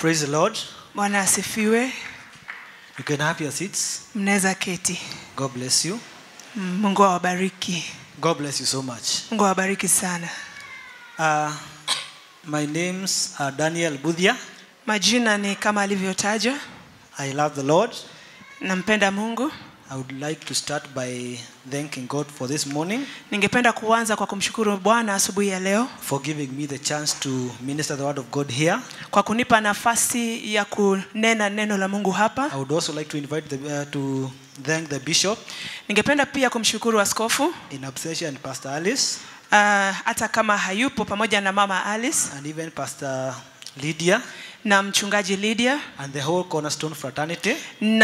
Praise the Lord. bwana asifiwe You can have your seats. mnaweza keti God bless you. Mm, mungu awabariki God bless you so much. mungu awabariki sana Uh, my name's uh, Daniel Budhia. majina ni kama alivyotaja I love the Lord. nampenda mungu I would like to start by thanking God for this morning, ningependa kuanza kwa kumshukuru bwana asubuhi ya leo for giving me the chance to minister the word of God here. kwa kunipa nafasi ya kunena neno la mungu hapa I would also like to invite the, uh, to thank the bishop ningependa pia kumshukuru askofu in absentia and Pastor Alice uh, hata kama hayupo pamoja na mama alice and even Pastor Lydia na mchungaji lydia and the whole Cornerstone fraternity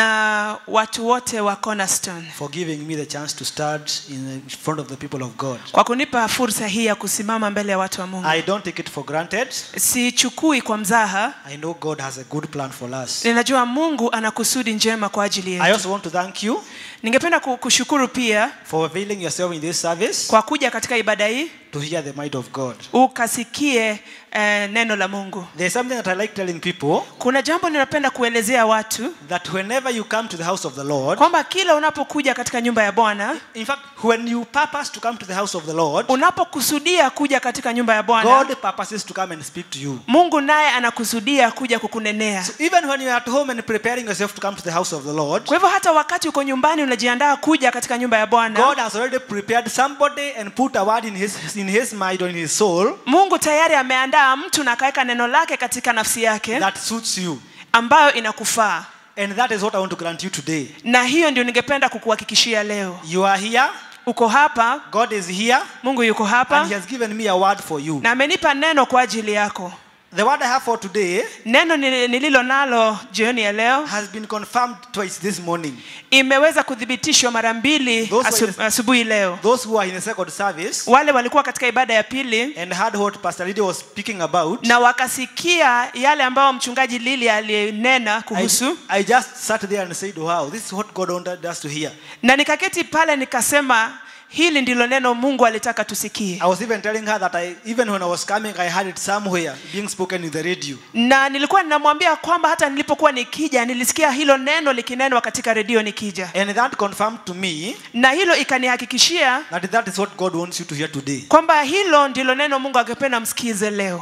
na watu wote wa cornerstone for giving me the chance to start in front of the people of God. kwa kunipa fursa hii ya kusimama mbele ya watu wa mungu I don't take it for granted. sichukui kwa mzaha I know God has a good plan for us. ninajua mungu ana kusudi njema kwa ajili I yetu also want to thank you ningependa ku- kushukuru pia for availing yourself in this service kwa kuja katika ibada hii to hear the might of God. ukasikie eh, neno la mungu There's something that I like telling people kuna jambo ninapenda kuelezea watu that whenever you come to the house of the Lord, kwamba kila unapokuja katika nyumba ya bwana in fact, when you purpose to come to the house of the Lord, unapokusudia kuja katika nyumba ya bwana God purposes to come and speak to you. mungu naye anakusudia kuja kukunenea So even when you're at home and preparing yourself to come to the house of the Lord, kwa hivyo hata wakati uko nyumbani unajiandaa kuja katika nyumba ya bwana God has already prepared somebody and put a word in his, in his mind or in his soul mungu tayari ameandaa mtu na akaweka neno lake katika nafsi yake that suits you. ambayo inakufaa And that is what I want to grant you today. na hiyo ndio ningependa kukuhakikishia leo You are here, uko hapa God is here, mungu yuko and hapa He has given me a word for you. na amenipa neno kwa ajili yako The word I have for today neno nili- nililo nalo jioni ya leo has been confirmed twice this morning. imeweza kuthibitishwa mara mbili Those were asu- asubuhi leo Those who are in the second service wale walikuwa katika ibada ya pili and heard what Pastor Lydia was speaking about, na wakasikia yale ambayo mchungaji lili alinena I, kuhusu I just sat there and said, Wow, this is what God wanted us to hear. na nikaketi pale nikasema hili ndilo neno mungu alitaka tusikie I was even telling her that I, even when I was coming, I heard it somewhere being spoken in the radio. na nilikuwa ninamwambia kwamba hata nilipokuwa nikija nilisikia hilo neno likinenwa katika redio nikija And that confirmed to me na hilo ikanihakikishia that that is what God wants you to hear today. kwamba hilo ndilo neno mungu angependa msikize leo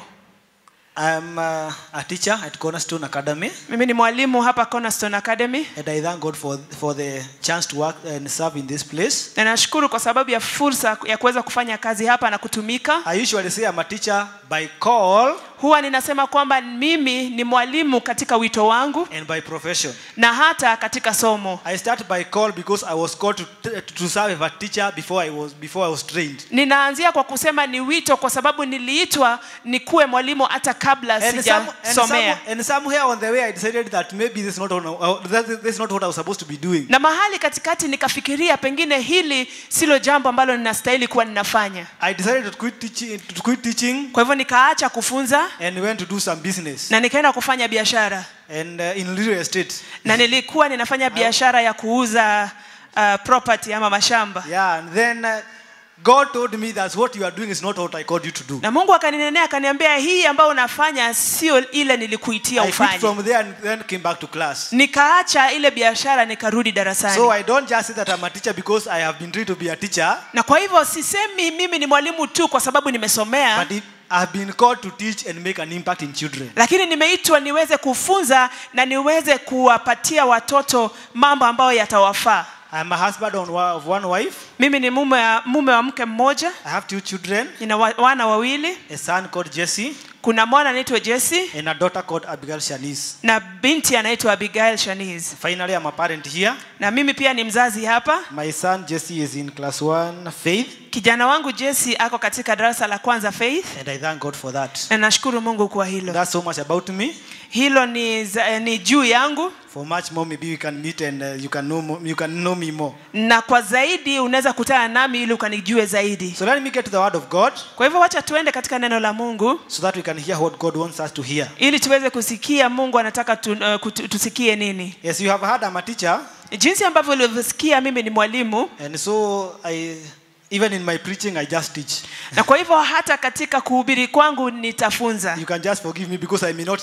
I'm uh, a teacher at Cornerstone Academy, mimi ni mwalimu hapa cornerstone academy and I thank God for, for the chance to work and serve in this place. na nashukuru kwa sababu ya fursa ya kuweza kufanya kazi hapa na kutumika I usually say I'm a teacher by call huwa ninasema kwamba mimi ni mwalimu katika wito wangu and by profession. na hata katika somo I start by call because I was called to, to serve as a teacher before I was before I was trained. ninaanzia kwa kusema ni wito kwa sababu niliitwa nikuwe mwalimu hata kabla And, some, and, some, sijasomea and somewhere on the way I decided that maybe this is not what, I- that- this is not what I was supposed to be doing. na mahali katikati nikafikiria pengine hili silo jambo ambalo ninastahili kuwa ninafanya I decided to quit teaching, to quit teaching kwa hivyo nikaacha kufunza and went to do some business na nikaenda kufanya biashara and uh, in real estate. na nilikuwa ninafanya biashara ya kuuza uh, property ama mashamba Yeah, and then uh, God told me that what you are doing is not what I called you to do. na mungu akaninenea akaniambia hii ambayo unafanya sio ile nilikuitia I quit ufanye from there and then came back to class. nikaacha ile biashara nikarudi darasani So I don't just say that I'm a teacher because I have been trained to be a teacher, na kwa hivyo sisemi mimi ni mwalimu tu kwa sababu nimesomea but it, I've been called to teach and make an impact in children. lakini nimeitwa niweze kufunza na niweze kuwapatia watoto mambo ambayo yatawafaa I'm a husband on wa- of one wife. mimi ni mume wa, mume wa mke mmoja I have two children, nina wa, wana wawili a son called Jesse kuna mwana anaitwa jesi and a daughter called Abigail Shanice. na binti anaitwa abigail shaniz Finally, I'm a parent here. na mimi pia ni mzazi hapa My son Jesse is in class one faith, kijana wangu jesi ako katika darasa la kwanza faith and I thank God for that. na nashukuru mungu kwa hilo That's so much about me. hilo ni, za- eh, ni juu yangu For much more, maybe we can meet and uh, you can know mo- you can know me more. na kwa zaidi unaweza kutana nami ili ukanijue zaidi So let me get to the word of God, kwa hivyo wacha tuende katika neno la mungu so that we can hear what God wants us to hear. ili tuweze kusikia mungu anataka tu, uh, kutu- tusikie nini Yes, you have heard I'm a teacher, jinsi ambavyo ulivyosikia mimi ni mwalimu and so I even in my preaching I just teach. na kwa hivyo hata katika kuhubiri kwangu nitafunza You can just forgive me because I may not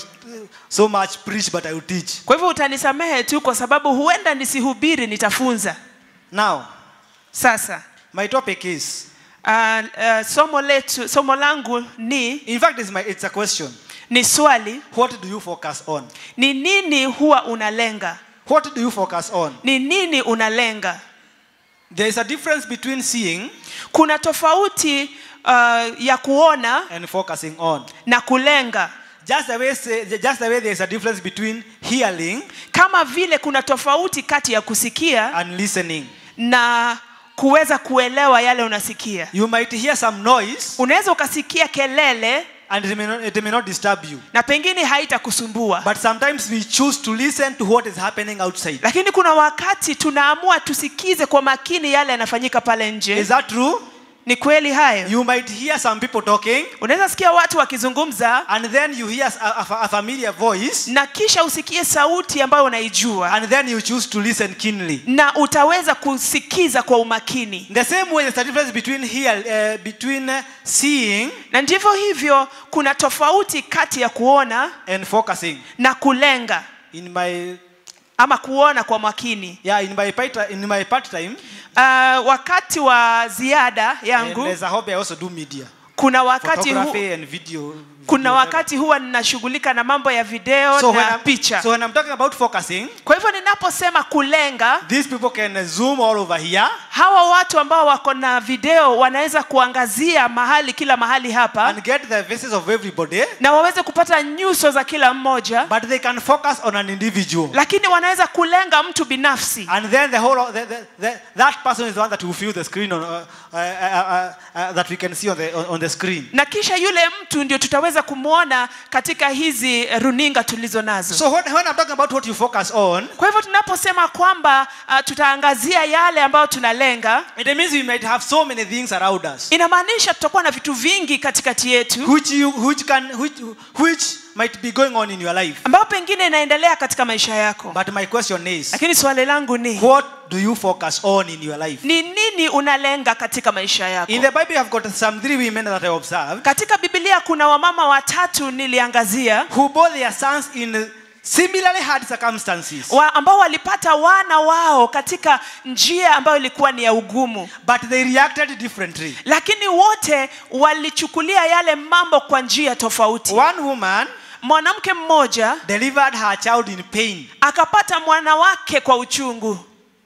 so much preach, but I will teach. kwa hivyo utanisamehe tu kwa sababu huenda nisihubiri nitafunza Now, sasa my topic is, uh, uh, somo letu somo langu ni in fact, it's, my, it's a question. ni swali What do you focus on? ni nini huwa unalenga What do you focus on? ni nini unalenga There is a difference between seeing kuna tofauti uh, ya kuona and focusing on. na kulenga Just the way, say, just the way there is a difference between hearing kama vile kuna tofauti kati ya kusikia and listening. na kuweza kuelewa yale unasikia You might hear some noise unaweza ukasikia kelele and it may not, it may not disturb you. na pengine haitakusumbua But sometimes we choose to listen to what is happening outside. lakini kuna wakati tunaamua tusikize kwa makini yale yanafanyika pale Is nje that true? ni kweli hayo You might hear some people talking unaweza sikia watu wakizungumza and then you hear a, a, a familiar voice na kisha usikie sauti ambayo unaijua and then you choose to listen keenly. na utaweza kusikiza kwa umakini The same way there's a difference between hear, uh, between uh, seeing na ndivyo hivyo kuna tofauti kati ya kuona and focusing. na kulenga In my ama kuona kwa makini yeah, in my part, in my part time, uh, wakati wa ziada and yangu there's a hobby I also do media, kuna wakati hu, photography and video. kuna video, wakati huwa ninashughulika na mambo ya video so when, na I'm, picha so when I'm talking about focusing, kwa hivyo ninaposema kulenga these people can zoom all over here hawa watu ambao wako na video wanaweza kuangazia mahali kila mahali hapa and get the faces of everybody, na waweze kupata nyuso za kila mmoja but they can focus on an individual. lakini wanaweza kulenga mtu binafsi And then the whole the, the, the, that person is the one that will fill the screen on, uh, uh, uh, uh, uh, that we can see on the on, on the screen. na kisha yule mtu ndio tutaweza kumwona katika hizi runinga tulizo nazo So when, when I'm talking about what you focus on, kwa hivyo tunaposema kwamba uh, tutaangazia yale ambayo tunalenga it means we might have so many things around us, inamaanisha tutakuwa na vitu vingi katikati yetu which you which can which which might be going on in your life. ambayo pengine inaendelea katika maisha yako But my question is, lakini swali langu ni what do you focus on in your life? ni nini unalenga katika maisha yako In the Bible, you have got some three women that I observed katika biblia kuna wamama watatu niliangazia who bore their sons in similarly hard circumstances, wa, ambao walipata wana wao katika njia ambayo ilikuwa ni ya ugumu but they reacted differently. lakini wote walichukulia yale mambo kwa njia tofauti One woman mwanamke mmoja delivered her child in pain. akapata mwana wake kwa uchungu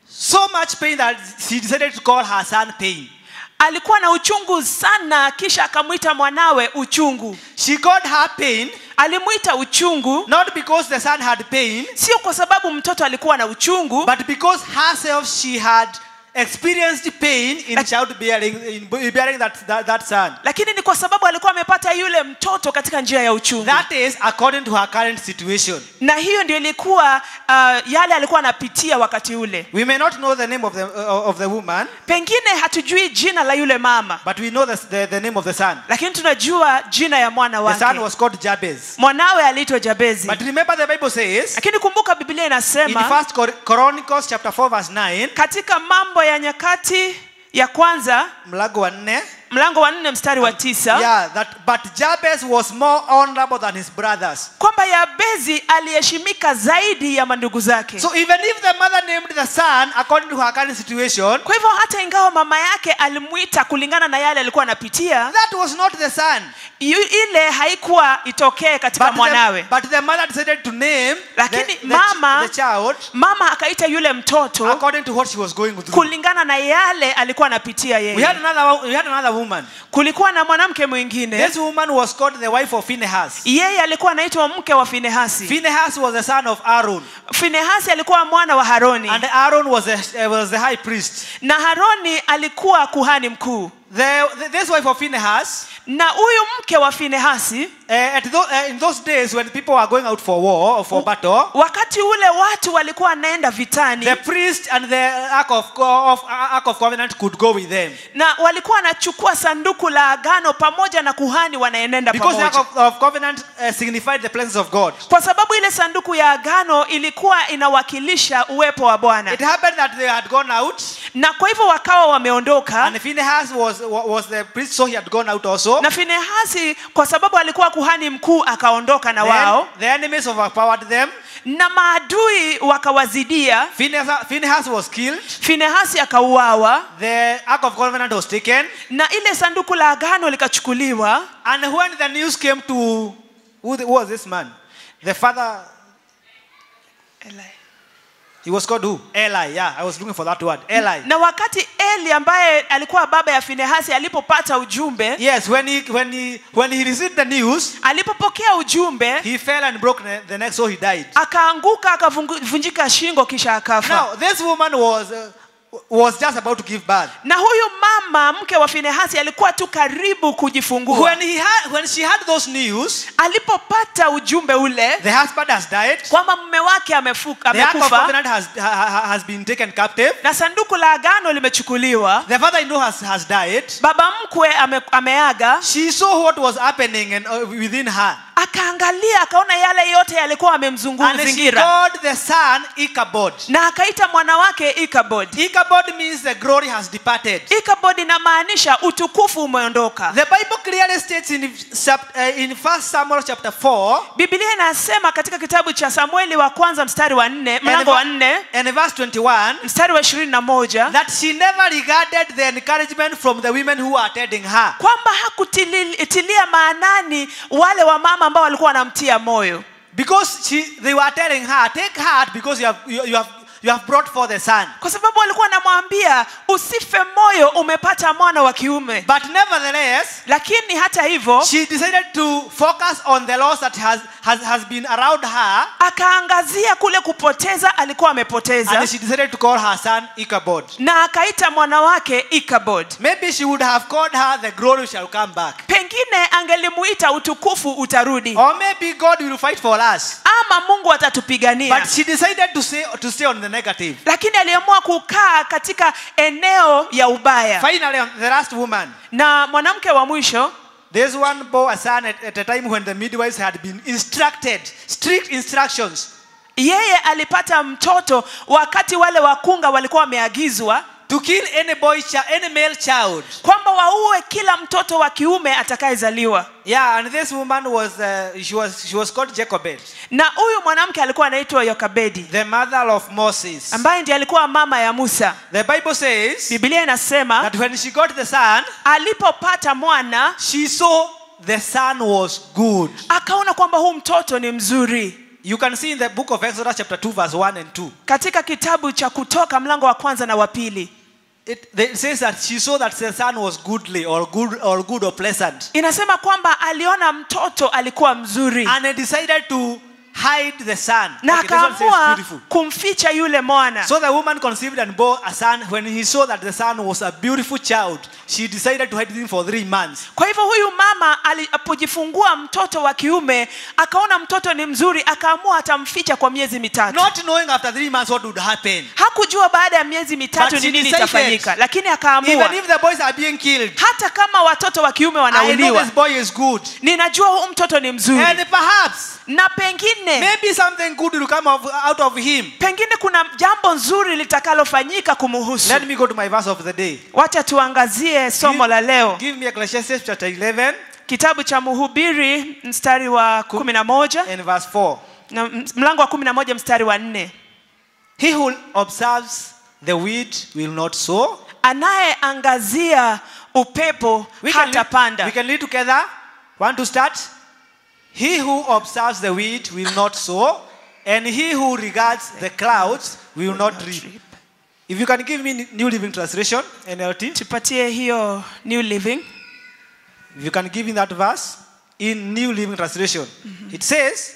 So much pain that she decided to call her son pain. alikuwa na uchungu sana kisha akamwita mwanawe uchungu She called her pain alimwita uchungu not because the son had pain, sio kwa sababu mtoto alikuwa na uchungu but because herself she had experienced pain in childbearing, in bearing that, that, that son. lakini ni kwa sababu alikuwa amepata yule mtoto katika njia ya uchungu That is according to her current situation. na hiyo ndio ilikuwa uh, yale alikuwa anapitia wakati ule We may not know the name of the, uh, of the woman, pengine hatujui jina la yule mama but we know the, the, the name of the son. lakini tunajua jina ya mwana The son wake was called Jabez. mwanawe aliitwa jabezi But remember the Bible says lakini kumbuka biblia in inasema First Chron- Chronicles chapter 4 verse 9, katika mambo ya nyakati ya kwanza mlango wa nne, mlango wa nne mstari wa tisa yeah, that but Jabez was more honorable than his brothers. kwamba yabezi aliheshimika zaidi ya mandugu zake So even if the mother named the son according to her current situation, kwa hivyo hata ingawa mama yake alimwita kulingana na yale alikuwa anapitia that was not the son. yu- ile haikuwa itokee katika But the, mwanawe but the mother decided to name the, Lakini the, mama- the child mama akaita yule mtoto according to what she was going through. kulingana na yale alikuwa anapitia We had yeye another, we had another woman. kulikuwa na mwanamke mwingine This woman was called the wife of Phinehas. yeye alikuwa anaitwa mke wa finehasi Phinehas was the son of Aaron, finehasi alikuwa mwana wa haroni and Aaron was the, uh, was the high priest. na haroni alikuwa kuhani mkuu The, the, this wife of Phinehas, na huyu mke wa finehasi uh, at tho, uh, in those days when people were going out for war or for battle, wakati ule watu walikuwa wanaenda vitani the priest and the ark of, of, ark of covenant could go with them. na walikuwa wanachukua sanduku la agano pamoja na kuhani wanaenenda Because the ark pamoja of, of covenant uh, signified the presence of God. kwa sababu ile ile sanduku ya agano ilikuwa inawakilisha uwepo wa bwana It happened that they had gone out, na kwa hivyo wakawa wameondoka and Phinehas was, was the priest, so he had gone out also. na finehasi kwa sababu alikuwa kuhani mkuu akaondoka na Then wao the enemies overpowered them. na maadui wakawazidia Phinehas, Phinehas was killed. finehasi akauawa The Ark of Covenant was taken. na ile sanduku la agano likachukuliwa And when the news came to who, the, who was this man? The father, he was called who? Eli. Yeah, I was looking for that word. Eli. na wakati eli ambaye alikuwa baba ya finehasi alipopata ujumbe Yes, when he when he when he received the news, alipopokea ujumbe he fell and broke the, the neck, so he died. akaanguka akavunjika shingo kisha akafa Now, this woman was uh, was just about to give birth. na huyu mama mke wa finehasi alikuwa tu karibu kujifungua When he had when she had those news, alipopata ujumbe ule the husband has died. kwamba mume wake amefuka, The Ark of amekufa Covenant has ha, ha- has been taken captive. na sanduku la agano limechukuliwa The father-in-law has has died. baba mkwe ame, ameaga She saw what was happening and uh, within her, akaangalia akaona yale yote yalikuwa and she amemzingira called the son Ichabod. na akaita mwana wake ikabod Ichabod means the glory has departed. ikabod inamaanisha utukufu umeondoka The Bible clearly states in, chap- uh, in 1 Samuel chapter 4 biblia inasema katika kitabu cha samueli wa kwanza mstari wa nne and, mlango wa ver- nne and verse 21 mstari wa ishirini na moja that she never regarded the encouragement from the women who are attending her. kwamba hakutilia maanani wale wamama ambao walikuwa wanamtia moyo Because she, they were telling her, take heart because you have, you, you have, you have brought forth a son. kwa sababu walikuwa wanamwambia usife moyo umepata mwana wa kiume But nevertheless, lakini hata hivyo she decided to focus on the loss that has, has, has been around her akaangazia kule kupoteza alikuwa amepoteza and she decided to call her son Ichabod. na akaita mwana wake ikabod Maybe she would have called her the glory shall come back. pengine angelimuita utukufu utarudi Or maybe God will fight for us. ama mungu atatupigania But she decided to stay, to stay on the negative. lakini aliamua kukaa katika eneo ya ubaya Finally, the last woman. na mwanamke wa mwisho This one bore a son at, at a time when the midwives had been instructed, strict instructions, yeye alipata mtoto wakati wale wakunga walikuwa wameagizwa to kill any boy, chi- any male child. kwamba waue kila mtoto wa kiume atakayezaliwa Yeah, and this woman was, uh, she was, she was called Jacobed, na huyu mwanamke alikuwa anaitwa yokabedi the mother of Moses. ambaye ndiye alikuwa mama ya musa The Bible says biblia inasema that when she got the son, alipopata mwana she saw the son was good. akaona kwamba huu mtoto ni mzuri You can see in the book of Exodus, chapter 2, verse 1 and 2. katika kitabu cha kutoka mlango wa kwanza na wa pili It, it says that she saw that the son was goodly or good or good or pleasant. inasema kwamba aliona mtoto alikuwa mzuri And he decided to hide the son. na Okay, this one says akaamua beautiful. kumficha yule mwana So the woman conceived and bore a son. When he saw that the son was a beautiful child, she decided to hide him for three months. kwa hivyo huyu mama alipojifungua mtoto wa kiume akaona mtoto ni mzuri akaamua atamficha kwa miezi mitatu Not knowing after three months what would happen. hakujua baada ya miezi mitatu But ni she nini decided, itafanyika lakini akaamua Even if the boys are being killed, hata kama watoto wa kiume I know wanauliwa this boy is good. ninajua huu mtoto ni mzuri And perhaps, na pengine maybe something good will come of, out of him. pengine kuna jambo nzuri litakalofanyika kumuhusu Let me go to my verse of the day. wacha tuangazie somo la leo Give me Ecclesiastes chapter 11 kitabu cha mhubiri mstari wa kumi na moja and verse 4. na m- mlango wa kumi na moja mstari wa nne He who observes the weed will not sow. anayeangazia upepo We can, hatapanda read, we can read together. Want to start? He who observes the weed will not sow, and he who regards the clouds will not reap. If you can give me New Living Translation, NLT, tupatie hiyo new living if you can give me that verse in New Living Translation, it says,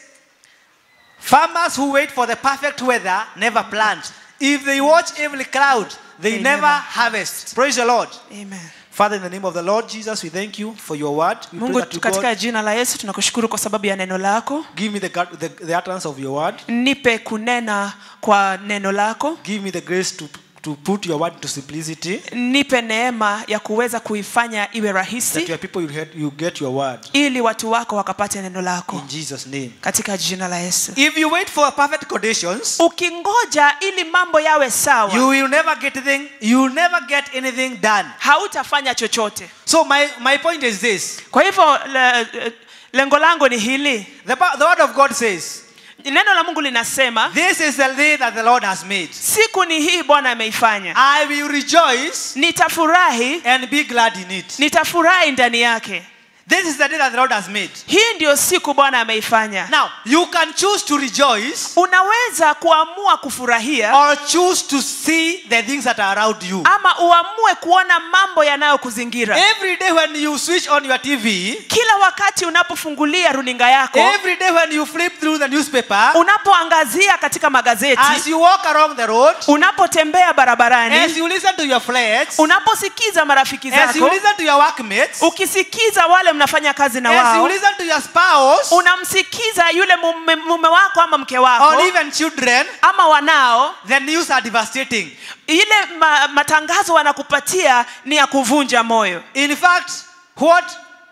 Farmers who wait for the perfect weather never plant. If they watch every cloud, they, They never, never harvest. Praise the Lord. Amen. Father, in the name of the Lord Jesus, we thank you for your word. We pray mungu that you katika God jina la yesu tunakushukuru kwa sababu ya neno lako give me the, gut- the, the utterance of your word. nipe kunena kwa neno lako Give me the grace to, to put your word to simplicity nipe neema ya kuweza kuifanya iwe that rahisi your people will get, you get your word ili watu wako wakapate neno lako in Jesus name. katika jina la yesu If you wait for perfect conditions, ukingoja ili mambo yawe sawa you will never get anything, you will never get anything done. hautafanya chochote So my, my point is this. kwa hivyo le, lengo langu ni hili The, Bi- the word of God says, neno la mungu linasema This is the day that the Lord has made. siku ni hii bwana ameifanya I will rejoice nitafurahi and be glad in it. nitafurahi ndani yake This is the day that the Lord has made. hii ndiyo siku bwana ameifanya Now, you can choose to rejoice unaweza kuamua kufurahia or choose to see the things that are around you. ama uamue kuona mambo yanayokuzingira Every day when you switch on your TV, kila wakati unapofungulia runinga yako every day when you flip through the newspaper, unapoangazia katika magazeti as you walk along the road, unapotembea as barabarani you listen to your friends, unaposikiza marafiki as you zako listen to your workmates, ukisikiza wale mnafanya kazi na as you wao listen to your spouse, unamsikiza yule mume, mume wako ama mke wako or even children, ama wanao the news are devastating. ile ma, matangazo wanakupatia ni ya kuvunja moyo In fact, what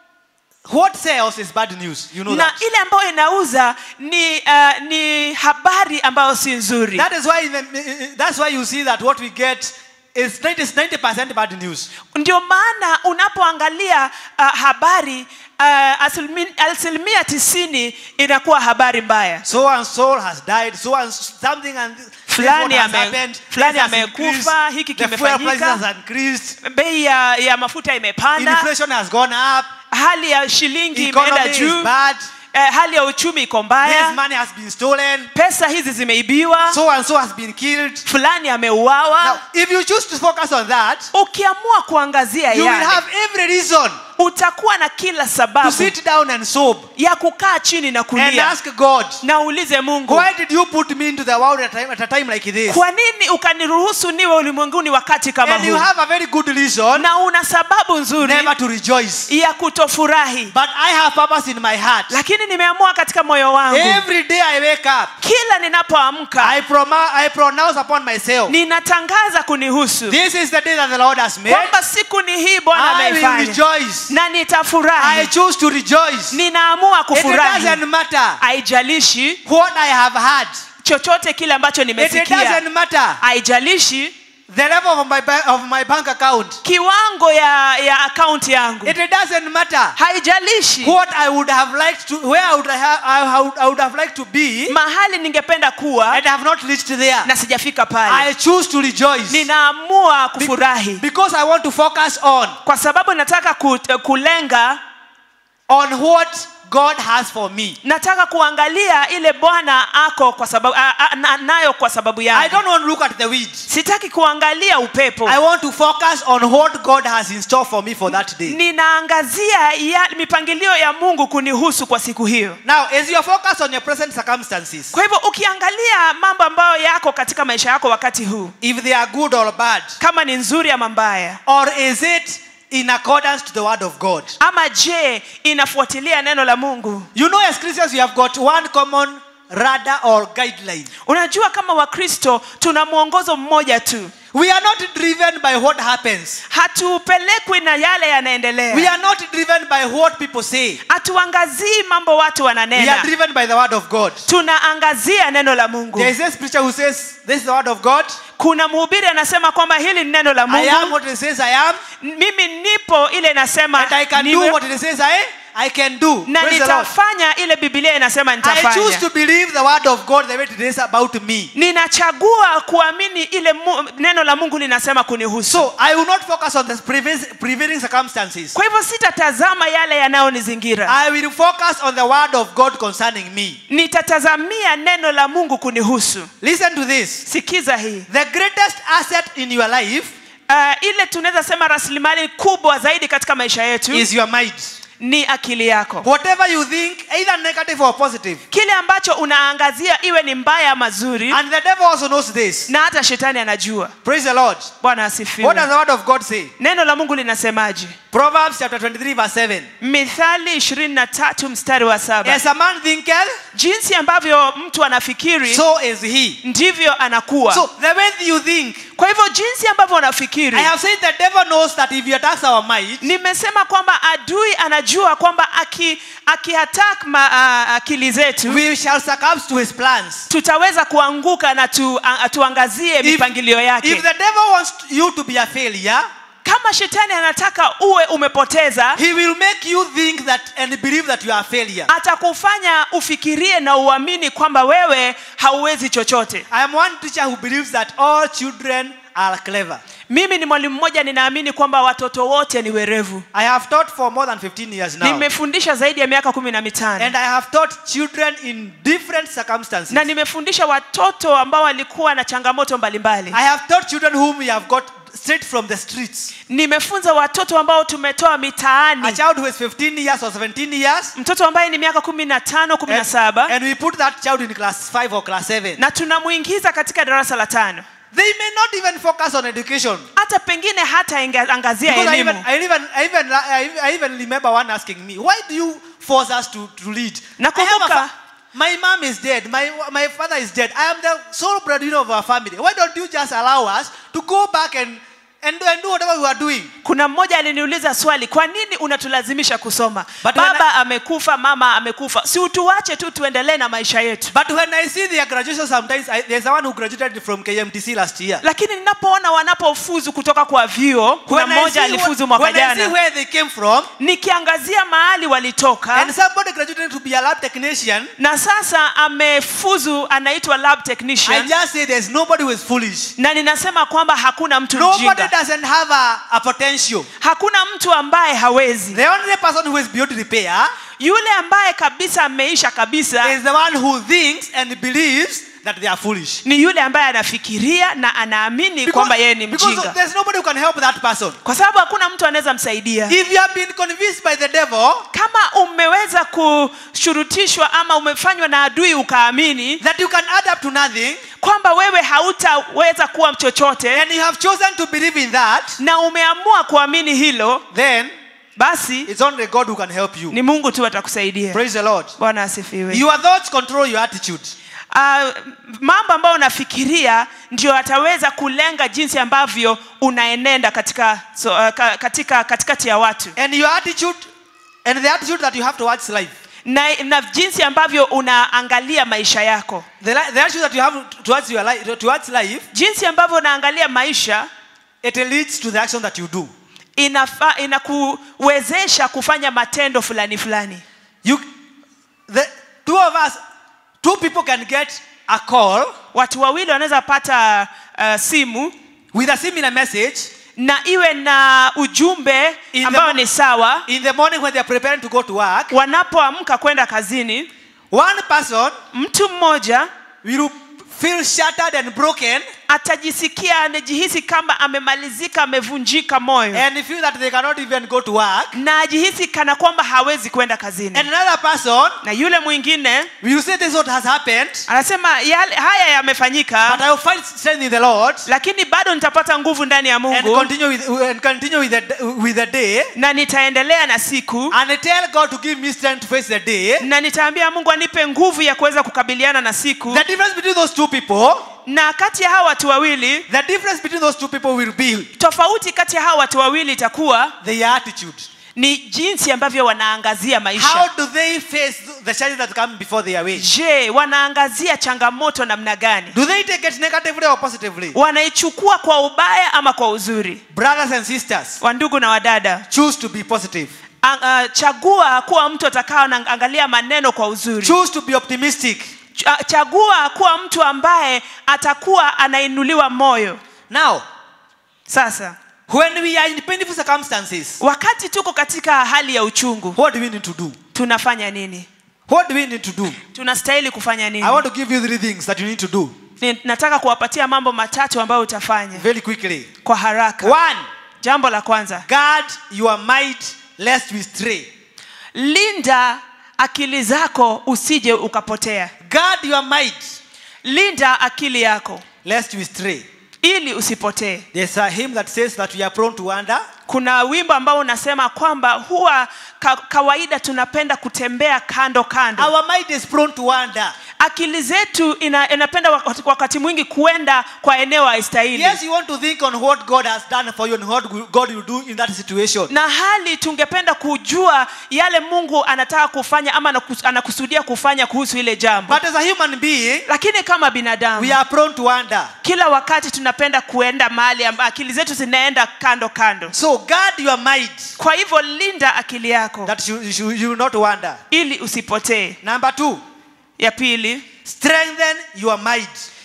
what sells is bad news. You know na that. ile ambayo inauza ni uh, ni habari ambayo si nzuri That is why in the, that's why you see that what we get is 90 percent bad news. ndio maana unapoangalia uh, habari uh, asilimia, asilimia tisini inakuwa habari mbaya So and so has died. So and something and this Fulani what has ame- happened. fulani This has amekufa, increased. hiki The fuel kimefanyika. prices has increased. bei ya, ya mafuta imepanda Inflation has gone up. hali ya shilingi imeenda Economy is juu bad. eh, hali ya uchumi iko This mbaya money has been stolen. pesa hizi zimeibiwa So and so has been killed. fulani Now, ameuawa if you choose to focus on that, ukiamua kuangazia you will yale have every reason utakuwa na kila to sababu sit down and sob ya kukaa chini na and kulia ask God, na uulize mungu why did you put me into the world at a time, at a time like this? kwa nini ukaniruhusu niwe ulimwenguni wakati kama And you huu have a very good reason na una sababu nzuri never to rejoice. ya kutofurahi But I have purpose in my heart. lakini nimeamua katika moyo wangu Every day I wake up, kila ninapoamka I, prom- I pronounce upon myself, ninatangaza kunihusu this is the day that the Lord has made. kwamba siku ni hii bwana I will ameifanya rejoice. na I nitafurahi choose to rejoice. ninaamua It kufurahi doesn't matter haijalishi what I have had. chochote kile ambacho It nimesikia doesn't matter haijalishi the level of my, ba- of my bank account. kiwango ya, ya akaunti yangu It doesn't matter haijalishi what I would have liked to, where I would have, I would, I would have liked to be, mahali ningependa kuwa and I have not reached there. na sijafika pale I choose to rejoice ninaamua kufurahi because I want to focus on kwa sababu nataka ku, kulenga on what God has for me. nataka kuangalia ile bwana ako kwa sababu a, a, na, nayo kwa sababu I yangu don't want to look at the weeds. sitaki kuangalia upepo I want to focus on what God has in store for me for that day. ninaangazia ya, mipangilio ya mungu kunihusu kwa siku hiyo Now, as you focus on your present circumstances, kwa hivyo ukiangalia mambo ambayo yako katika maisha yako wakati huu if they are good or bad, kama ni nzuri ama mbaya or is it in accordance to the word of God? ama je inafuatilia neno la mungu You know, as Christians, we have got one common radar or guideline. unajua kama wakristo tuna mwongozo mmoja tu We are not driven by what happens. hatupelekwi na yale We yanaendelea are not driven by what people say. hatuangazii mambo watu We are wananena driven by the word of God. tunaangazia neno la mungu There is a preacher who says, This is the word of God. kuna mhubiri anasema kwamba hili ni neno la I am mungu what it says I am. mimi nipo ile inasema And I can niwe, do what it says I, I can do. na Praise the Lord. nitafanya ile bibilia inasema I choose nitafanya to believe the word of God the way it is about me. ninachagua kuamini ile mu, neno la mungu linasema kunihusu So I will not focus on the previs- prevailing circumstances. kwa hivyo sitatazama yale yanayonizingira I will focus on the word of God concerning me. nitatazamia neno la mungu kunihusu Listen to this. sikiza hii The greatest asset in your life uh, ile tunaweza sema rasilimali kubwa zaidi katika maisha yetu is your mind. ni akili yako Whatever you think, either negative or positive. kile ambacho unaangazia iwe ni mbaya ama zuri And the devil also knows this. na hata shetani anajua Praise the Lord. bwana What does asifiwe the word of God say? neno la mungu linasemaje Proverbs chapter 23, verse 7. mithali 23 mstari wa saba As a man thinketh, jinsi ambavyo mtu anafikiri so is he. ndivyo anakuwa So the way you think, kwa hivyo jinsi ambavyo unafikiri I have said the devil knows that if he attacks our mind, nimesema kwamba adui anajua kwamba aki, akiattack ma, uh, akili zetu we shall succumb to his plans. tutaweza kuanguka na tu, a, tuangazie mipangilio yake if the devil wants you to be a failure, kama shetani anataka uwe umepoteza he will make you think that and believe that you are a failure. atakufanya ufikirie na uamini kwamba wewe hauwezi chochote I am one teacher who believes that all children are clever. mimi ni mwalimu mmoja ninaamini kwamba watoto wote ni werevu I have taught for more than 15 years now. nimefundisha zaidi ya miaka kumi na mitano And I have taught children in different circumstances. na nimefundisha watoto ambao walikuwa na changamoto mbalimbali I have taught children whom we have got straight from the streets. nimefunza watoto ambao tumetoa A mitaani child who is 15 years or 17 years, mtoto ambaye ni miaka kumi na tano kumi na and, saba and we put that child in class 5 or class 7. na tunamwingiza katika darasa la tano They may not even focus on education. hata pengine hata inga- angazia Because I even, elimu I even, I even, I even, I even remember one asking me, why do you force us to, to lead? I have a Nakumbuka- fa- my mom is dead. My, my father is dead. I am the sole breadwinner of our family. Why don't you just allow us to go back and, and, do- and do whatever we are doing? kuna mmoja aliniuliza swali kwa nini unatulazimisha kusoma But when baba amekufa mama amekufa si utuache tu tuendelee na maisha yetu But when I see their graduation, sometimes I, there's someone who graduated from KMTC last year. lakini ninapoona wanapofuzu kutoka kwa vyuo kuna When I, see mmoja alifuzu mwaka when I see jana where they came from, nikiangazia mahali walitoka and somebody graduated to be a lab technician, na sasa amefuzu anaitwa lab I technician just say there's nobody who is foolish. na ninasema kwamba hakuna mtu Nobody mjinga doesn't have a, a potential. hakuna mtu ambaye hawezi The only person who is beyond repair yule ambaye kabisa ameisha kabisa is the one who thinks and believes that they are foolish. ni yule ambaye anafikiria na anaamini kwamba yeye ni because mjinga there's nobody who can help that person. kwa sababu hakuna mtu anaweza msaidia If you have been convinced by the devil kama umeweza kushurutishwa ama umefanywa na adui ukaamini that you can add up to nothing, kwamba wewe hautaweza kuwa chochote and you have chosen to believe in that, na umeamua kuamini hilo then basi it's only God who can help you. ni mungu tu atakusaidia Praise the Lord. bwana asifiwe Your thoughts control your attitude. uh, mambo ambayo unafikiria ndio ataweza kulenga jinsi ambavyo unaenenda katika, so, uh, ka, katika katikati ya watu And your attitude, and the attitude that you have towards life. na, na jinsi ambavyo unaangalia maisha yako The, li- the attitude that you have towards your life, towards life, jinsi ambavyo unaangalia maisha it leads to the action that you do. inafa, inakuwezesha kufanya matendo fulani fulani You, the two of us, two people can get a call watu wawili wanaweza pata uh, simu with a similar message na iwe na ujumbe In the ambao mo- ni sawa in the morning when they are preparing to go to work. wanapoamka kwenda kazini One person mtu mmoja will feel shattered and broken atajisikia anajihisi kama amemalizika amevunjika moyo and feel that they cannot even go to work. na ajihisi kana kwamba hawezi kwenda kazini And another person na yule mwingine will say, This is what has happened, anasema yale, haya but yamefanyika I will find strength in the Lord lakini bado nitapata nguvu ndani ya and mungu continue with, and continue with, the, with the day na nitaendelea na siku and tell God to give me strength to face the day. na nitaambia mungu anipe nguvu ya kuweza kukabiliana na siku The difference between those two people, na kati ya hawa watu wawili the difference between those two people will be tofauti kati ya hawa watu wawili itakuwa their attitude. ni jinsi ambavyo wanaangazia How maisha do they face the challenges that come before their way? je wanaangazia changamoto namna gani Do they take it negatively or positively? wanaichukua kwa ubaya ama kwa uzuri Brothers and sisters, wandugu na wadada choose to be positive. Ang- uh, chagua kuwa mtu atakao naangalia maneno kwa uzuri Choose to be optimistic. Ch- chagua kuwa mtu ambaye atakuwa anainuliwa moyo Now, sasa when we are in painful circumstances, wakati tuko katika hali ya uchungu what do we need to do? tunafanya nini What do we need to do? tunastahili kufanya nini I want to give you three things that you need to do Ni- nataka kuwapatia mambo matatu ambayo utafanya very quickly. kwa haraka One, jambo la kwanza guard your might lest we stray. linda akili zako usije ukapotea Guard your might linda akili yako lest we stray. ili usipotee There's a hymn that says that we are prone to wander. kuna wimbo ambao unasema kwamba huwa ka, kawaida tunapenda kutembea kando kando Our mind is prone to wander. akili zetu ina, inapenda wakati, wakati mwingi kuenda kwa eneo haistahili Yes, you want to think on what God has done for you and what God will do in that situation. na hali tungependa kujua yale mungu anataka kufanya ama anakus- anakusudia kufanya kuhusu ile jambo But as a human being, lakini kama binadamu we are prone to wander. kila wakati tunapenda kuenda mahali amba akili zetu zinaenda kando kando So guard your mind kwa hivyo linda akili yako that you, you, should- you will not wander. ili usipotee Number two, ya pili strengthen your mind.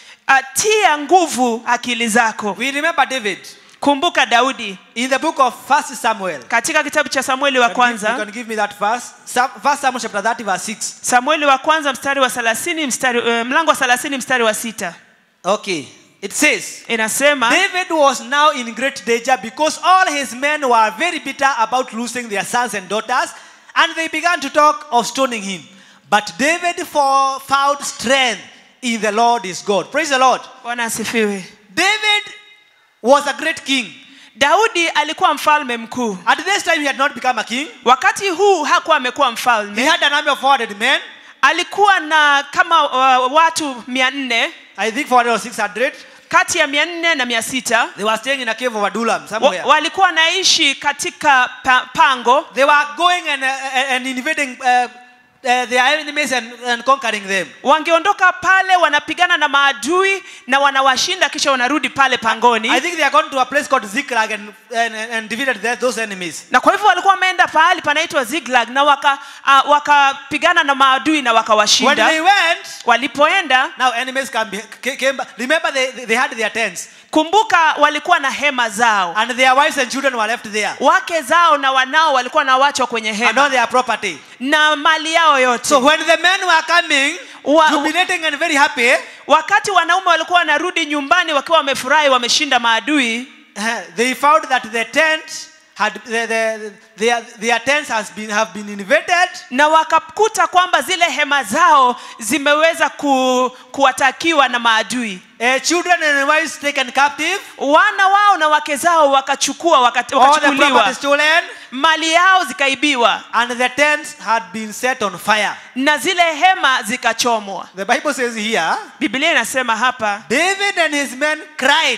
atia nguvu akili zako We remember David kumbuka daudi in the book of First Samuel. katika kitabu cha samueli wa Can you give- You kwanza can give me that verse. Sam- First Samuel chapter 30 verse 6. samueli wa kwanza mstari wa 30 mstari, uh, mlango wa 30 mstari wa sita Okay. It says, inasema David was now in great danger because all his men were very bitter about losing their sons and daughters, and they began to talk of stoning him. But David for- found strength in the Lord his God. Praise the Lord. bwana asifiwe David was a great king. daudi alikuwa mfalme mkuu At this time, he had not become a king. wakati huu hakuwa amekuwa He mfalme had an army of 400 men, alikuwa na kama uh, watu mia nne I think 400 or 600. kati ya mia nne na mia sita They were staying in a cave of Adullam wa, somewhere. walikuwa wanaishi katika pa, pango They were going and, uh, and invading uh, uh, their enemies and, and conquering them. wangeondoka pale wanapigana na maadui na wanawashinda kisha wanarudi pale pangoni I think they are gone to a place called Ziklag and, and, and defeated their, those enemies. na kwa hivyo walikuwa wameenda pahali panaitwa ziglag na wakapigana uh, wakapigana na maadui na When wakawashinda they went, walipoenda now enemies came, be- came back. Remember, they, they had their tents, kumbuka walikuwa na hema zao and their wives and children were left there, wake zao na wanao walikuwa na wachwa kwenye and all hema their property. na mali yao yote So when the men were coming, Wa- jubilating and very happy, wakati wanaume walikuwa wanarudi nyumbani wakiwa wamefurahi wameshinda maadui uh, they found that the tent had the, the, their, their tents has been have been invaded, na wakakuta kwamba zile hema zao zimeweza ku, kuwatakiwa na maadui uh, children and wives taken captive, wana wao na wake zao wakachukua waka- all the wakachukuliwa property stolen, mali yao zikaibiwa and the tents had been set on fire. na zile hema zikachomwa The Bible says here, biblia inasema hapa David and his men cried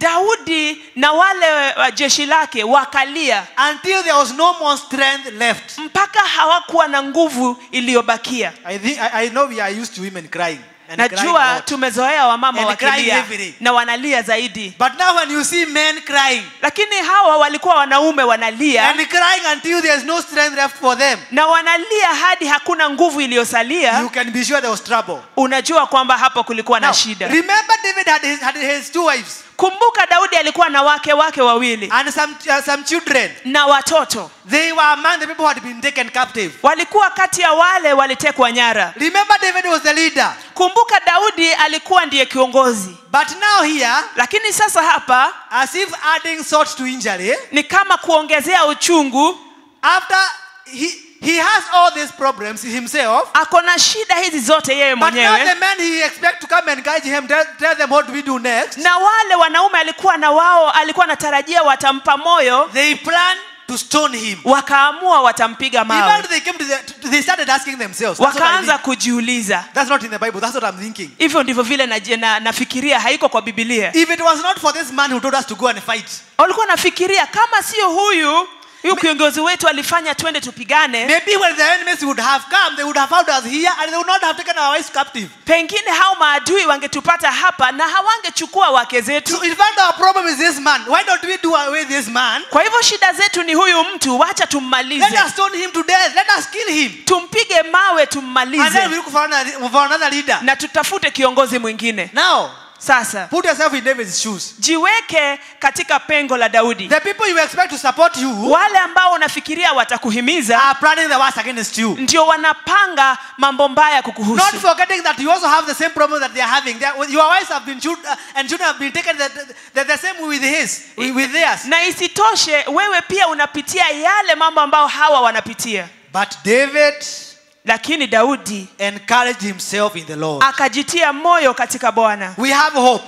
daudi na wale wa jeshi lake wakalia until there was no more strength left. mpaka hawakuwa na nguvu iliyobakia I think I, I know we are used to women crying and crying najua out. tumezoea wamama And crying wakilia heavily. na wanalia zaidi But now when you see men crying lakini hawa walikuwa wanaume wanalia and crying until there is no strength left for them, na wanalia hadi hakuna nguvu iliyosalia you can be sure there was trouble. unajua kwamba hapo kulikuwa Now, na shida remember David had his, had his two wives kumbuka daudi alikuwa na wake wake wawili and some, uh, some children. na watoto They were among the people who had been taken captive. walikuwa kati ya wale walitekwa nyara Remember David was the leader. kumbuka daudi alikuwa ndiye kiongozi But now here, lakini sasa hapa as if adding salt to injury, ni kama kuongezea uchungu after he, he has all these problems himself, ako na shida hizi zote yeye but now mwenyewe the men he expect to come and guide him, tell, tell them what do we do next. na wale wanaume alikuwa na wao alikuwa anatarajia watampa moyo They plan to stone him. wakaamua watampiga Even mawe they came to the, to- they started asking themselves. That's, what I wakaanza think. kujiuliza that's not in the Bible. That's what I'm thinking. hivyo ndivyo vile naji- na- nafikiria haiko kwa bibilia If it was not for this man who told us to go and fight, walikuwa nafikiria kama sio huyu huyu kiongozi wetu alifanya twende tupigane maybe when the enemies would have come, they would have found us here and they would not have taken our wives captive. pengine hao maadui wangetupata hapa na hawangechukua wake zetu So in fact, our problem is this man. Why don't we do away with this man? kwa hivyo shida zetu ni huyu mtu wacha Let tummalize us stone him to death. Let us kill him. tumpige mawe And then we tummalize look for another, for another leader. na tutafute kiongozi mwingine Now, sasa put yourself in David's shoes. jiweke katika pengo la daudi The people you expect to support you wale ambao unafikiria watakuhimiza are planning the worst against you. ndio wanapanga mambo mbaya Not kukuhusu forgetting that you also have the same problem that they are having. They are- your wives have been children, uh, and children have been taken the, the, the same with his, with, with theirs. na isitoshe wewe pia unapitia yale mambo ambayo hawa wanapitia But David lakini daudi encouraged himself in the Lord. akajitia moyo katika bwana We have hope.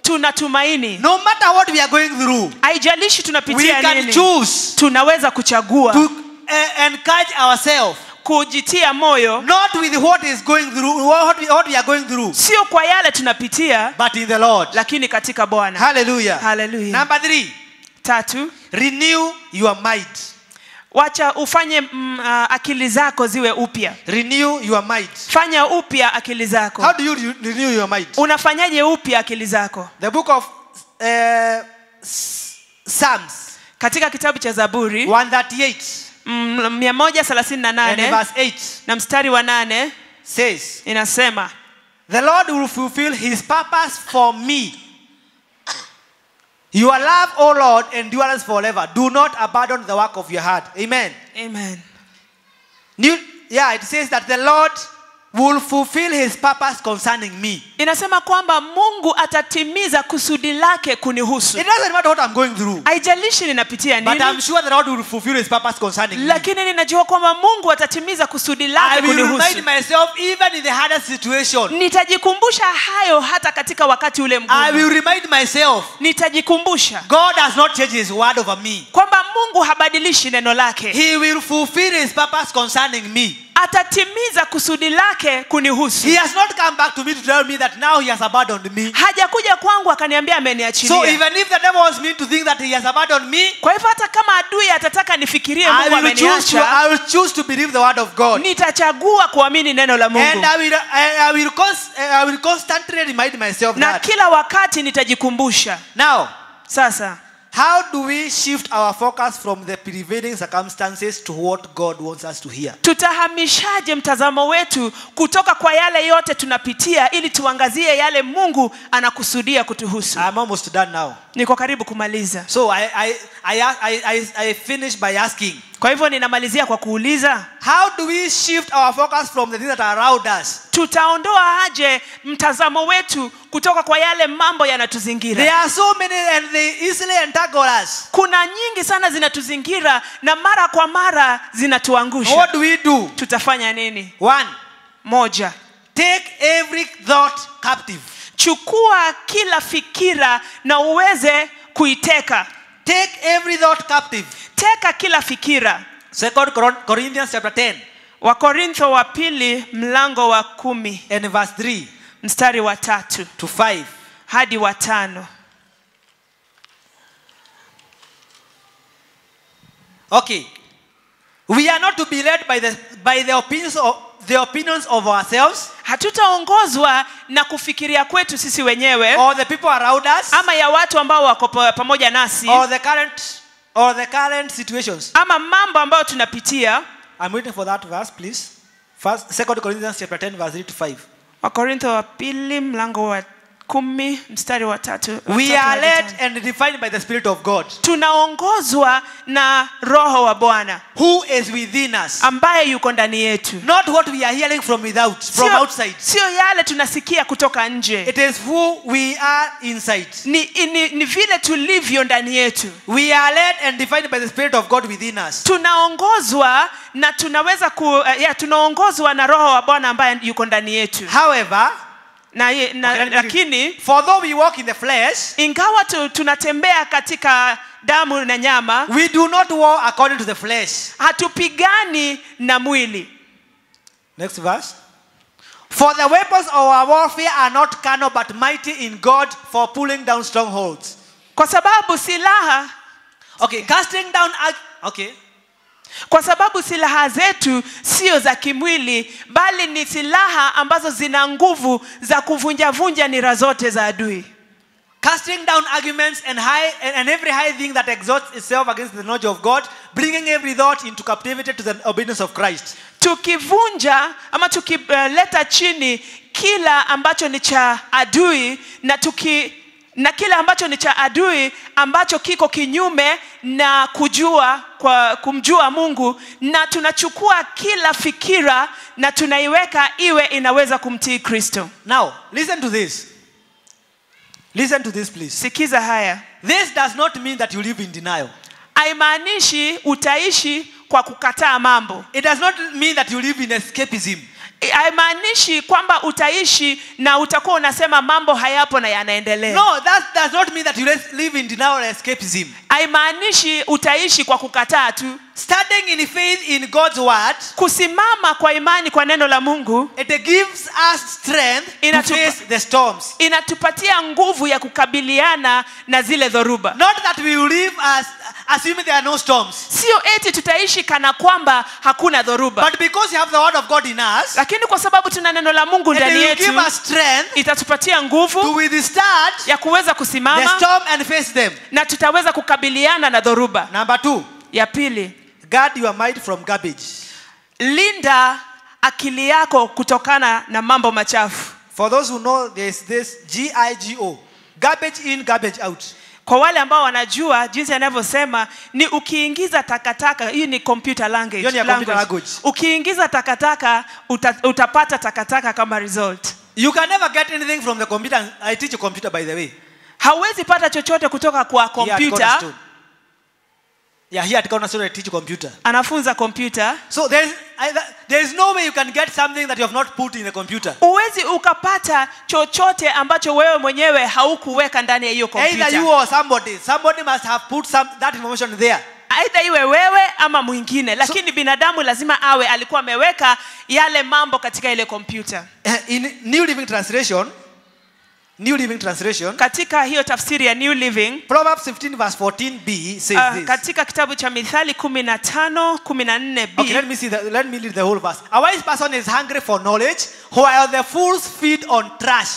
tuna tumaini No matter what we are going through, haijalishi we tunapitia can nini choose tunaweza kuchagua to uh, encourage ourselves, kujitia moyo not with what is going through, what we, what we are going through, sio kwa yale tunapitia but in the Lord. lakini katika bwana Hallelujah. Hallelujah. Number three, tatu renew your mind. wacha ufanye mm, uh, akili zako ziwe upya Renew your mind. fanya upya akili zako How do you re- renew your mind? unafanyaje upya akili zako The book of uh, S- Psalms katika kitabu cha zaburi 138 mm, 138 and verse 8 na mstari wa nane says, inasema The Lord will fulfill his purpose for me. Your love, O Lord, endures forever. Do not abandon the work of your heart. Amen. amen New, yeah, it says that the Lord will fulfill his purpose concerning me. inasema kwamba mungu atatimiza kusudi lake kunihusu It doesn't matter what I'm going through, haijalishi ninapitia but I'm nini sure the Lord will fulfill his purpose concerning me. lakini ninajua kwamba mungu atatimiza kusudi I lake will remind kunihusu myself even in the hardest situation. nitajikumbusha hayo hata katika wakati ule I mgumu will remind myself nitajikumbusha God has not changed his word over me. kwamba mungu habadilishi neno lake He will fulfill his purpose concerning me. atatimiza kusudi lake kunihusu He has not come back to me to tell me that now he has abandoned me. hajakuja kwangu akaniambia So ameniachilia even if the devil wants me to think that he has abandoned me, kwa hivyo hata kama adui atataka nifikirie I mungu will choose to, ameniacha I will choose to believe the word of God. nitachagua kuamini neno la And mungu I will, I, I will, cons- I will constantly remind myself na that. kila wakati nitajikumbusha Now, sasa how do we shift our focus from the prevailing circumstances to what God wants us to hear? tutahamishaje mtazamo wetu kutoka kwa yale yote tunapitia ili tuangazie yale mungu anakusudia kutuhusu I'm almost done now. niko karibu kumaliza So I, I, I, I, I, I finish by asking, kwa hivyo ninamalizia kwa kuuliza how do we shift our focus from the things that are around us? tutaondoa aje mtazamo wetu kutoka kwa yale mambo There yanatuzingira are so many and they easily entangle us. kuna nyingi sana zinatuzingira na mara kwa mara zinatuangusha What do we do? tutafanya nini One, moja take every thought captive. chukua kila fikira na uweze kuiteka Take every thought captive. teka kila fikira Second Cor- Corinthians chapter 10 wakorintho wa pili mlango wa kumi and verse 3 mstari wa tatu to 5. hadi wa tano Okay. We are not to be led by the by the opinions of the opinions of ourselves hatutaongozwa na kufikiria kwetu sisi wenyewe or the people around us ama ya watu ambao wako pa- pamoja nasi or the current or the current situations. ama mambo ambayo tunapitia I'm waiting for that verse, please. First, Second Corinthians chapter 10, verse 3 to 5. wakorintho wa pili mlango wa kumi mstari wa tatu wa We tatu are hadi led tano. and defined by the Spirit of God, tunaongozwa na roho wa bwana who is within us. ambaye yuko ndani yetu Not what we are hearing from without, from Sio- outside. sio yale tunasikia kutoka nje It is who we are inside. ni, ni, ni vile tulivyo ndani yetu We are led and defined by the Spirit of God within us. tunaongozwa na tunaweza ku, uh, ya, tunaongozwa na roho wa bwana ambaye yuko ndani yetu However, na, ye- na, Okay, let me- lakini for though we walk in the flesh, ingawa tu, tunatembea katika damu na nyama we do not war according to the flesh. hatupigani na mwili Next verse. For the weapons of our warfare are not carnal but mighty in God for pulling down strongholds. kwa sababu silaha Okay, casting down. ag- Okay. kwa sababu silaha zetu sio za kimwili bali ni silaha ambazo zina nguvu za kuvunjavunja nira zote za adui Casting down arguments and high and, and every high thing that exalts itself against the knowledge of God, bringing every thought into captivity to the obedience of Christ. tukivunja ama tukileta chini kila ambacho ni cha adui na tuki na kile ambacho ni cha adui ambacho kiko kinyume na kujua kwa kumjua mungu na tunachukua kila fikira na tunaiweka iwe inaweza kumtii kristo Now, listen to this. Listen to this, please. sikiza haya This does not mean that you live in denial. haimaanishi utaishi kwa kukataa mambo It does not mean that you live in escapism. haimaanishi kwamba utaishi na utakuwa unasema mambo hayapo na yanaendelea No, that does not mean that you les- live in denial or escapism. haimaanishi utaishi kwa kukataa tu Standing in faith in God's word, kusimama kwa imani kwa neno la mungu it gives us strength to Inatupa- face the storms. inatupatia nguvu ya kukabiliana na zile dhoruba Not that we will live as assuming there are no storms, sio eti tutaishi kana kwamba hakuna dhoruba but because you have the word of God in us, lakini kwa sababu tuna neno la mungu it ndani will yetu give us strength itatupatia to nguvu withstand ya kuweza the kusimama storm and face them. na tutaweza kukabiliana na dhoruba Number two, ya pili guard your mind from garbage. linda akili yako kutokana na mambo machafu For those who know, there's this G I G O garbage in, garbage out. kwa wale ambao wanajua jinsi anavyosema ni ukiingiza takataka hii ni computer language, Hiyo ni ya computer language. ukiingiza takataka uta, utapata takataka kama result You can never get anything from the computer. I teach a computer, by the way. hauwezi pata chochote kutoka kwa Here at kompyuta Cornerstone. Yeah, here at Cornerstone, I teach computer. anafunza kompyuta So there's, I, there is no way you can get something that you have not put in the computer. huwezi ukapata chochote ambacho wewe mwenyewe haukuweka ndani ya hiyo Either you kompyuta or somebody. Somebody must have put some, that information there. aidha iwe wewe ama mwingine lakini binadamu lazima awe alikuwa ameweka yale mambo katika ile kompyuta Uh, In New Living Translation, New Living Translation, katika hiyo tafsiri ya new living Proverbs 15 verse 14b says uh, this. katika kitabu cha mithali kumi na tano kumi na nne b Okay, let me see. The, let me read the whole verse. A wise person is hungry for knowledge, while the fools feed on trash.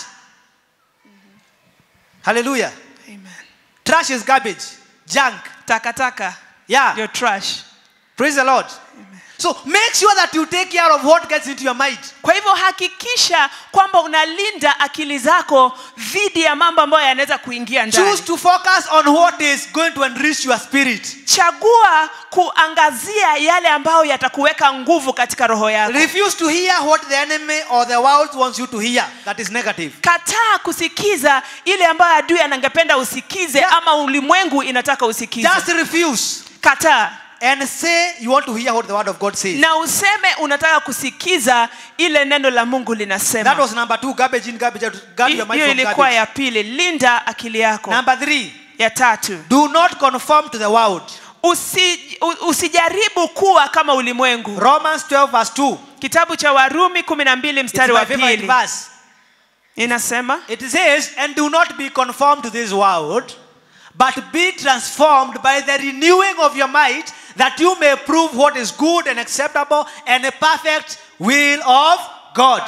Hallelujah. Amen. Trash is garbage, junk. takataka Yeah. your trash Praise the Lord. So make sure that you take care of what gets into your mind. kwa hivyo hakikisha kwamba unalinda akili zako dhidi ya mambo ambayo yanaweza kuingia ndani Choose to focus on what is going to enrich your spirit. chagua kuangazia yale ambayo yatakuweka nguvu katika roho yako Refuse to hear what the enemy or the world wants you to hear. That is negative. kataa kusikiza ile ambayo adui anangependa usikize Yeah. ama ulimwengu inataka usikize Just refuse kataa and say you want to hear what the word of God says. na useme unataka kusikiza ile neno la mungu That linasema was number two, garbage in, garbage out. Guard your mind hiyo from ilikuwa garbage. ya pili linda akili yako Number three, ya tatu do not conform to the world. Usi, u- usijaribu kuwa kama ulimwengu Romans 12 verse 2. kitabu cha warumi kumi na mbili It's mstari my wa favorite pili verse. inasema It says, and do not be conformed to this world, but be transformed by the renewing of your mind, that you may prove what is good and acceptable and a perfect will of God.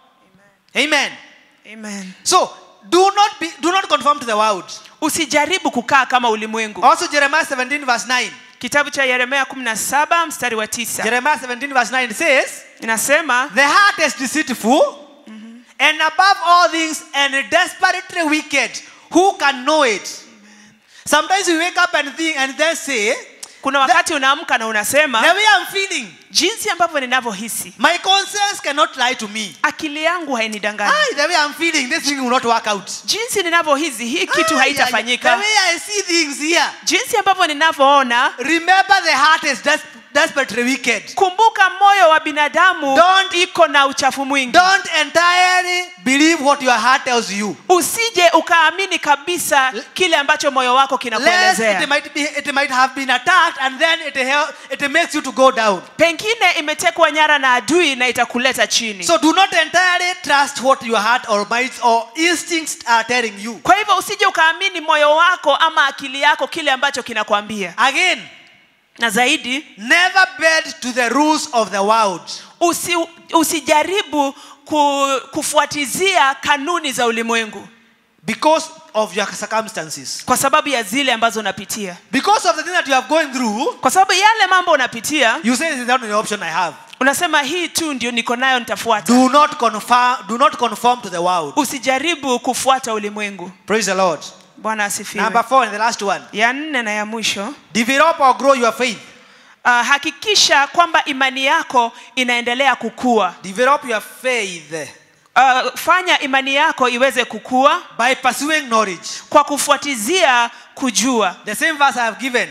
Amen. Amen. So do not be do not conform to the world. usijaribu kukaa kama ulimwengu Also Jeremiah 17 verse 9. kitabu cha yeremia 17 mstari wa tisa Jeremiah 17 verse 9 says, inasema The heart is deceitful and above all things and desperately wicked. Who can know it? Sometimes we wake up and think and then say, kuna wakati unaamka na unasema The way I'm feeling, jinsi ambavyo ninavyohisi my conscience cannot lie to me. akili yangu hainidanganyi Aye, the way I'm feeling, this thing will not work out. jinsi ninavyohisi hii kitu Aye, aye, the haitafanyika way I see things here, jinsi ambavyo ninavyoona remember the heart is des- desperately wicked. kumbuka moyo wa binadamu Don't- iko na uchafu mwingi Don't entirely believe what your heart tells you. usije ukaamini kabisa kile ambacho moyo wako Lest kinakuelezea it might be it might have been attacked and then it hel- it makes you to go down. pengine imetekwa nyara na adui na itakuleta chini So do not entirely trust what your heart or mind or instincts are telling you. kwa hivyo usije ukaamini moyo wako ama akili yako kile ambacho kinakwambia Again, na zaidi never bend to the rules of the world. usi, usijaribu ku, kufuatizia kanuni za ulimwengu because of your circumstances. kwa sababu ya zile ambazo unapitia Because of the thing that you are going through, kwa sababu yale mambo unapitia you say this is the only option I have. unasema hii tu ndio niko nayo nitafuata Do not conform, do not conform to the world. usijaribu kufuata ulimwengu Praise the Lord. bwana asifiwe Number four and the last one. ya nne na ya mwisho Develop or grow your faith. uh, hakikisha kwamba imani yako inaendelea kukua Develop your faith uh, fanya imani yako iweze kukua by pursuing knowledge. kwa kufuatizia kujua The same verse I have given.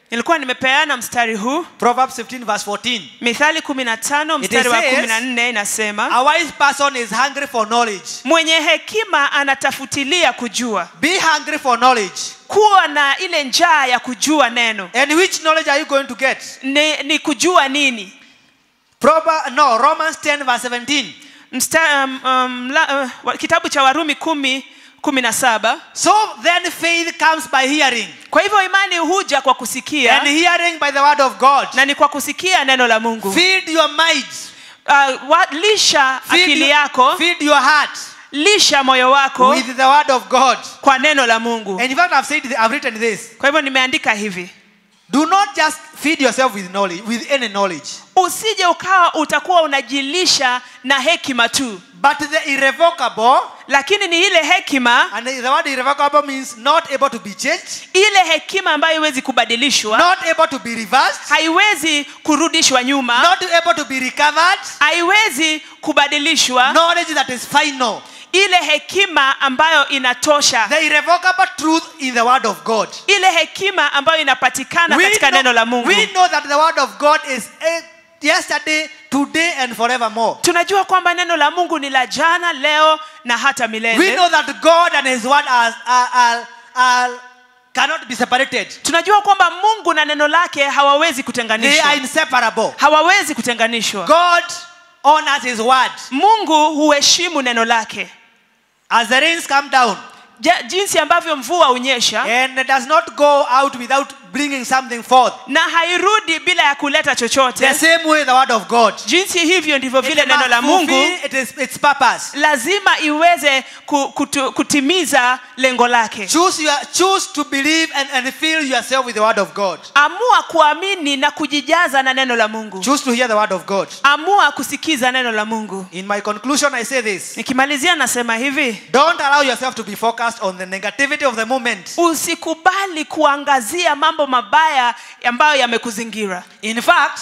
nilikuwa nimepeana mstari huu Proverbs 15, verse 14. mithali 15 mstari wa says- 14 inasema A wise person is hungry for knowledge. mwenye hekima anatafutilia kujua Be hungry for knowledge. kuwa na ile njaa ya kujua neno And which knowledge are you going to get? ni, ni kujua nini Prover, no, Romans 10, verse 17. Msta, um, um, la, uh, wa- kitabu cha warumi kumi kumi na saba So then faith comes by hearing, kwa hivyo imani huja kwa kusikia and hearing by the word of God. na ni kwa kusikia neno la mungu Feed your mind. uh, wa, lisha Feed, akili your- yako feed your heart lisha moyo wako with the word of God. kwa neno la mungu And in fact, I've said, I've written this. kwa hivyo nimeandika hivi Do not just feed yourself with knowledge, with any knowledge, usije ukawa utakuwa unajilisha na hekima tu but the irrevocable. lakini ni ile hekima And the word irrevocable means not able to be changed, ile hekima ambayo haiwezi kubadilishwa not able to be reversed, haiwezi kurudishwa nyuma not able to be recovered. haiwezi kubadilishwa Knowledge that is final. ile hekima ambayo inatosha The irrevocable truth in the word of God. ile hekima ambayo inapatikana We katika know, neno la mungu we know that the word of God is eh, yesterday, today, and forevermore. tunajua kwamba neno la mungu ni la jana leo na hata We milele know that God and His word are, are, are, are cannot be separated. tunajua kwamba mungu na neno lake hawawezi They kutenganishwa are inseparable. hawawezi kutenganishwa God honors His word. mungu huheshimu neno lake As the rains come down Ja- jinsi ambavyo mvua hunyesha and does not go out without bringing something forth. na hairudi bila ya kuleta The chochote same way the word of God. jinsi hivyo ndivyo vile It neno must la mungu fulfill it is, its purpose. lazima iweze ku, kutu, kutimiza lengo lake Choose, your, choose to believe and, and fill yourself with the word of God. amua kuamini na kujijaza na neno la mungu Choose to hear the word of God. amua kusikiza neno la mungu In my conclusion, I say this nikimalizia nasema hivi don't allow yourself to be focused on the negativity of the moment. usikubali kuangazia mambo mabaya ambayo yamekuzingira In fact,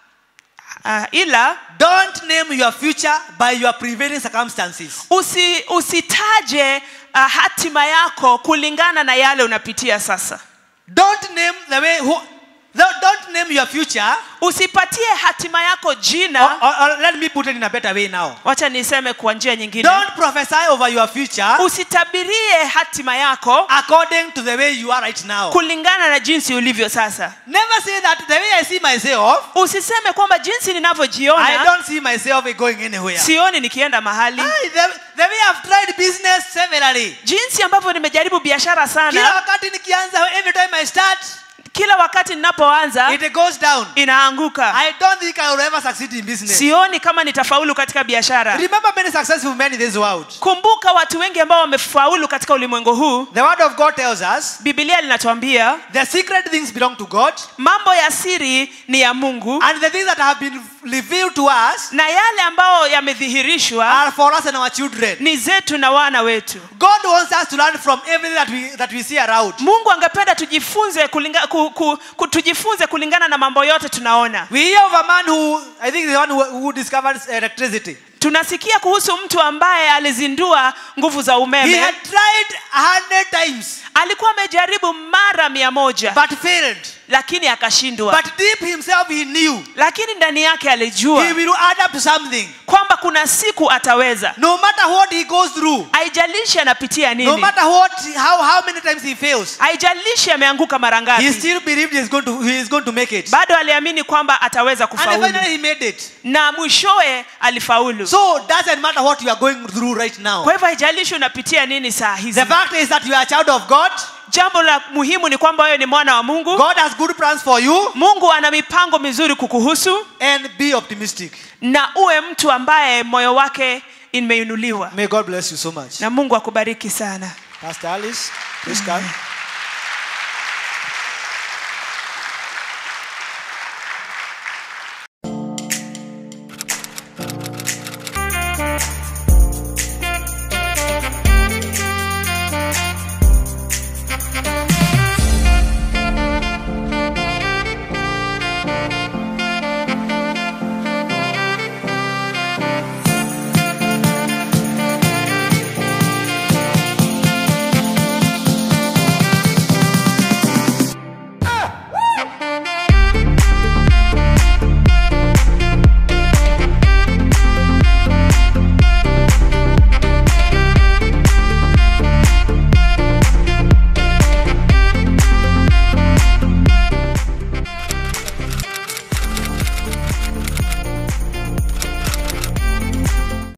uh, ila don't name your future by your prevailing circumstances. usi, usitaje uh, hatima yako kulingana na yale unapitia sasa Don't name the way who. Don't don't name your future. usipatie hatima yako Or, jina or, or let me put it in a better way now. wacha niseme kwa njia nyingine Don't prophesy over your future usitabirie hatima yako according to the way you are right now. kulingana na jinsi ulivyo sasa Never say that the way I see myself, usiseme kwamba jinsi I ninavyojiona don't see myself going anywhere. sioni nikienda mahali Aye, the, the way I've tried business severally. jinsi ambavyo nimejaribu biashara Kila sana wakati nikianza, every time I start, kila wakati ninapoanza it goes down. inaanguka I don't think I will ever succeed in business. sioni kama nitafaulu katika biashara Remember many successful men in this world. kumbuka watu wengi ambao wamefaulu katika ulimwengu huu The word of God tells us bibilia linatuambia the secret things belong to God, mambo ya siri ni ya mungu and the things that have been revealed to us na yale ambayo yamedhihirishwa are for us and our children. ni zetu na wana wetu God wants us to learn from everything that we that we see around. mungu angependa tujifunze kulinga, ku, ku, ku, tujifunze kulingana na mambo yote tunaona We hear of a man who I think the one who, who discovered electricity. tunasikia kuhusu mtu ambaye alizindua nguvu za He umeme had tried a hundred times alikuwa amejaribu mara mia moja but failed. lakini akashindwa But deep himself he knew lakini ndani yake alijua he will add up to something. kwamba kuna siku ataweza No matter what he goes through, haijalishi anapitia no nini matter what how, how many times he fails, haijalishi ameanguka mara he ngapi still believed he is going to he is going to make it. bado aliamini kwamba ataweza And kufaulu finally he made it. na mwishowe alifaulu So doesn't matter what you are going through right now. kwa hivyo haijalishi unapitia nini saa hizi The fact is that you are a child of God. jambo la muhimu ni kwamba wewe ni mwana wa mungu God has good plans for you mungu ana mipango mizuri kukuhusu and be optimistic. na uwe mtu ambaye moyo wake imeinuliwa May God bless you so much. na mungu akubariki sana Pastor Alice, please come.